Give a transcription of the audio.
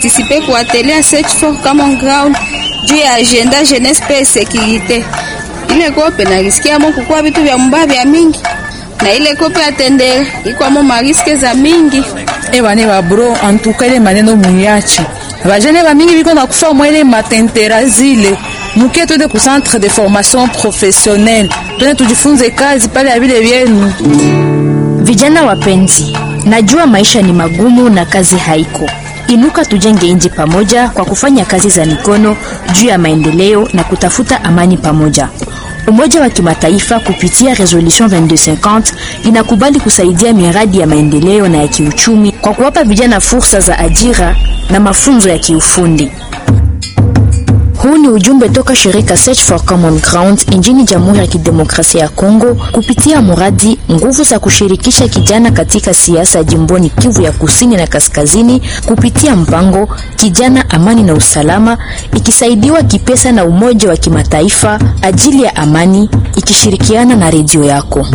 kupartisipe ku atelier search for common ground juu ya agenda jeunesse pe securite. Ile kope narisikiamo kukua vitu vya mbaya vya mingi na ile kope atendele ikwamo mariske za mingi ebane babro antuka ile maneno muyachi bajene bamingi biko na kufa mwele matentera zile mukie twende ku centre de formation professionnelle twende tujifunze kazi pale ya vile vyenu Vijana wapenzi, najua maisha ni magumu na kazi haiko. Inuka tujenge nchi pamoja kwa kufanya kazi za mikono juu ya maendeleo na kutafuta amani pamoja. Umoja wa Kimataifa kupitia Resolution 2250 inakubali kusaidia miradi ya maendeleo na ya kiuchumi kwa kuwapa vijana fursa za ajira na mafunzo ya kiufundi. Huu ni ujumbe toka shirika Search for Common Ground nchini Jamhuri ya Kidemokrasia ya Kongo kupitia mradi nguvu za kushirikisha kijana katika siasa jimboni Kivu ya Kusini na Kaskazini kupitia mpango Kijana Amani na Usalama ikisaidiwa kipesa na Umoja wa Kimataifa ajili ya amani ikishirikiana na redio yako.